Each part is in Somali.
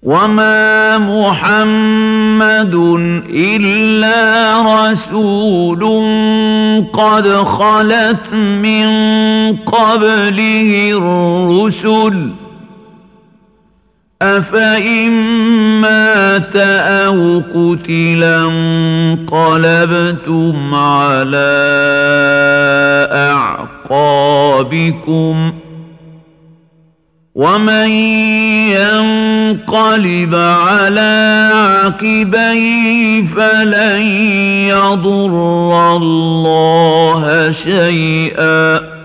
وما محمد الا رسول قد خلت من قبله الرسل افان مات او قتلا انقلبتم على اعقابكم ومن ينقلب على عقبيه فلن يضر الله شيئا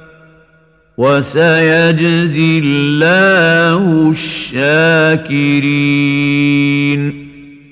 وسيجزي الله الشاكرين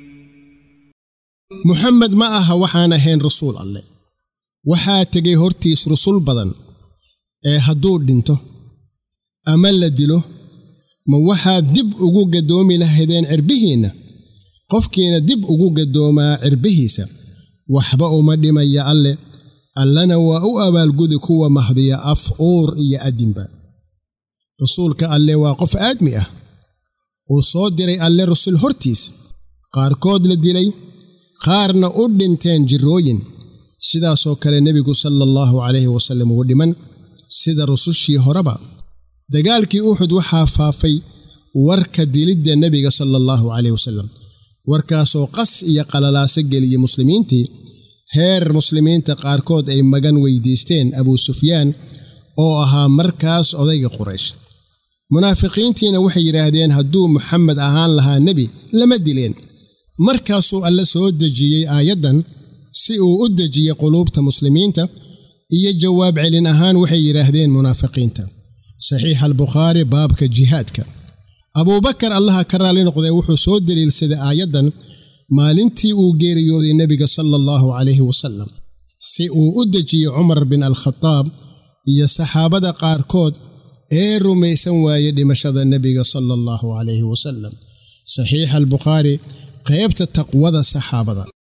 muxamed ma aha waxaan ahayn rasuul alleh waxaa tegay hortiis rusul badan ee hadduu dhinto ama la dilo ma waxaad dib ugu gaddoomi lahaydeen cirbihiinna qofkiina dib ugu gaddoomaa cirbihiisa waxba uma dhimaya alleh allana waa u abaalgudi kuwa mahdiya af uur iyo addinba rasuulka alleh waa qof aadmi ah uu soo diray alle rasul hortiis qaarkood la dilay qaarna u dhinteen jirrooyin sidaasoo kale nebigu sala allahu calayhi wasallam uu dhiman sida rusushii horeba dagaalkii uxud waxaa faafay warka dilidda nebiga sala allahu calayh wasallam warkaasoo qas iyo qalalaaso geliyey muslimiintii heer muslimiinta qaarkood ay magan weydiisteen abuu sufyaan oo ahaa markaas odayga quraysh munaafiqiintiina waxay yidhaahdeen hadduu muxamed ahaan lahaa nebi lama dileen markaasuu alle soo dejiyey aayaddan si uu u dejiyey quluubta muslimiinta iyo jawaab celin ahaan waxay yidhaahdeen munaafiqiinta saxiixa albukhaari baabka jihaadka abuubakar allaha ka raalli noqdee wuxuu soo deliilsaday aayaddan maalintii uu geeriyooday nebiga sala allahu calayhi wasallam si uu u dejiyey cumar bin alkhadaab iyo saxaabada qaarkood ee rumaysan waayey dhimashada nebiga sala allahu calayhi wasallam saxiixa albukhaari qaybta taqwada saxaabada